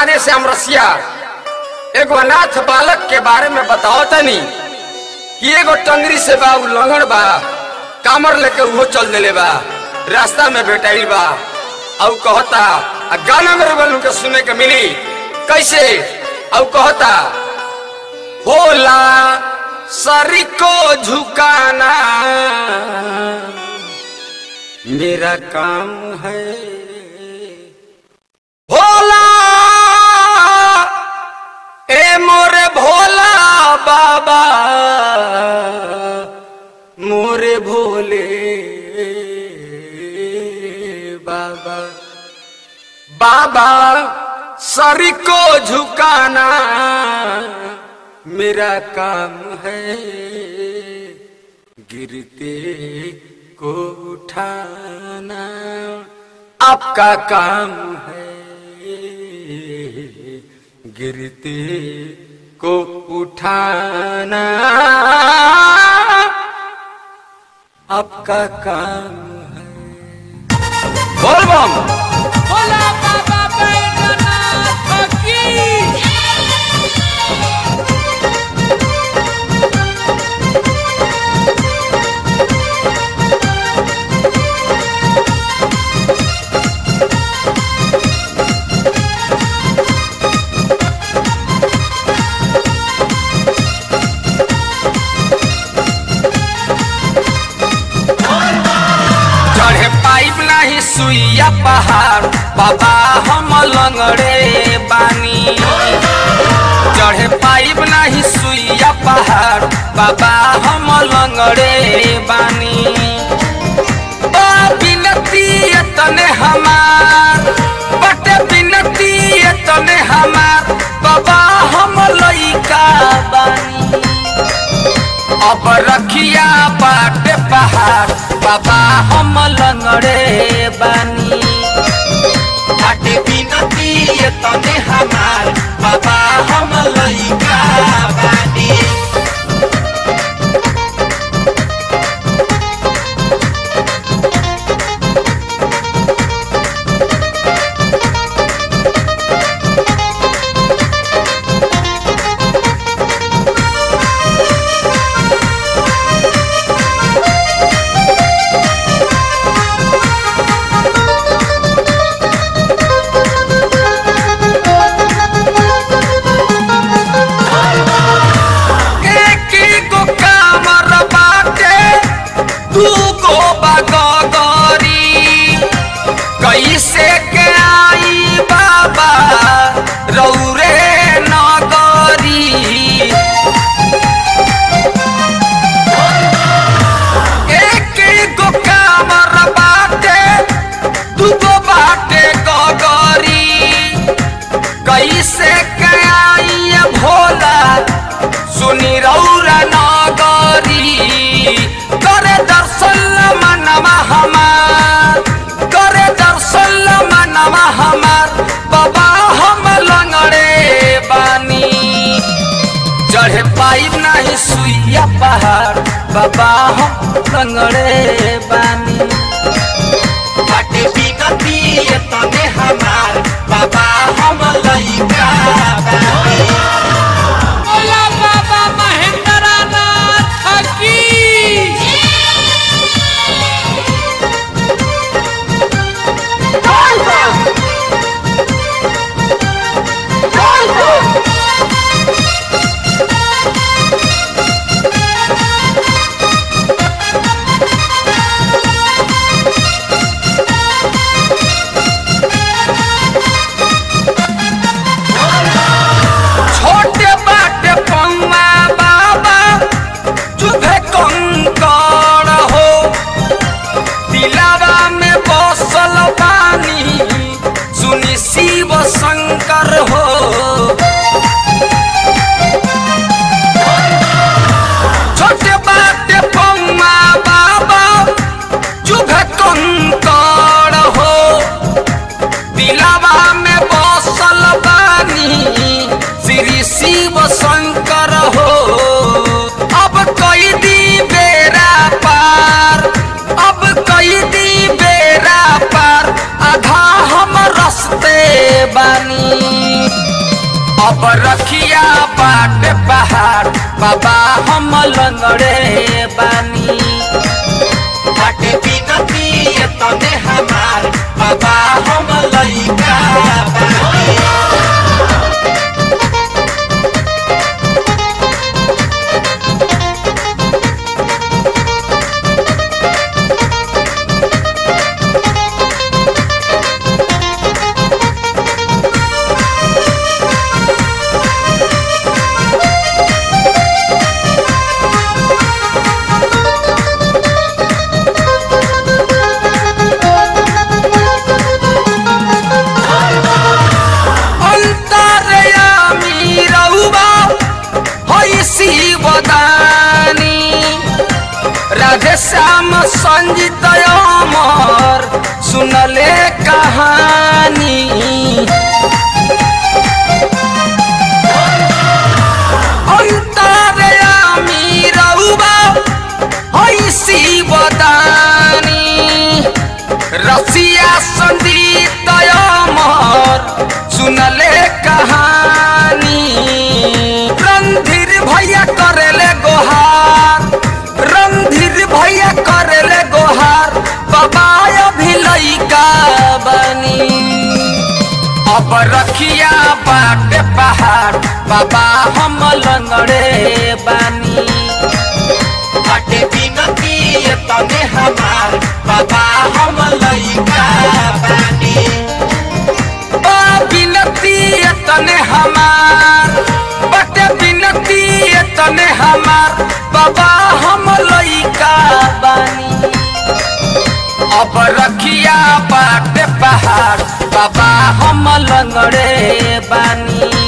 राधे श्याम रसिया एगो अनाथ बालक के बारे में बताओ तनी कि एगो टंगरी से बा उल्लंघन बा कामर लेके उहो चल देले बा रास्ता में भेटाइल बा और कहता आ गाना मेरे बलू के सुने के मिली कैसे और कहता होला सरी को झुकाना मेरा काम है भोला ए मोरे भोला बाबा मोरे भोले बाबा बाबा सर को झुकाना मेरा काम है गिरते को उठाना आपका काम है गिरते को उठाना आपका काम है बोल बम भोला बाबा बैद्यनाथ की चढ़े पाइप नहीं सुइया पहाड़ बाबा हम लंगड़े बानी चढ़े पाइप नहीं सुइया पहाड़ बाबा हम लंगड़े बानी बा बिनती तने हमार बटे बिनती तने हमार बाबा हम लइका बानी अब रखिया बाटे पहाड़ बाबा हम लंगड़े बानी बाटे बिनती ये तने हमार बाबा हम लइका बानी एक गो कामर बाटे दू गो बगरी कैसे के आई बाबा रौरे नगरी एक गो कामर बाटे दू गो बाटे गगरी कैसे के आई भोला सुनी रौरा नगरी करे दर्शन मनवा हमार करे दर्शन मनवा हमार बाबा हम लंगड़े बानी चढ़े पाइब नहीं सुइया पहाड़ बाबा हम लंगड़े बानी बाटे बिगती ये तने हमार बाबा हम लइका बानी भोला बाबा महेंद्रनाथ की छोटे बाटे पौवा बाबा चुभे कंकड़ हो दिलावा में बसल बानी सुनी शिव शंकर हो छोटे बाटे पौवा बाबा चुभे कंकड़ हो दिलावा में बसल बानी श्री शिव शंकर हो अब कई दी बेरा पार अब कई दी बेरा पार आधा हम रस्ते बानी बाट पहाड़ बाबा हम लंगड़े बानी बाटे बिनती ये तने हमार बाबा हम लइका बानी अंतरयामी रउबा होई शिवदानी राधे श्याम संजीत अमर सुनले कहानी अंतरयामी रउबा होई शिवदानी रसिया संगीत अमर सुनले कहानी रणधीर भैया करेले गोहार रणधीर भैया करेले गोहार बाबा अभी लइका बनी अब रखिया बाटे पहाड़ बाबा हम लंगड़े बानी बाटे बिनती ये तने हमार बाबा हम लइका बानी बा बिनती तने हमार बटे बिनती तने हमार बाबा हम लइका बानी अब रखिया बाटे पहाड़ बाबा हम लंगड़े बानी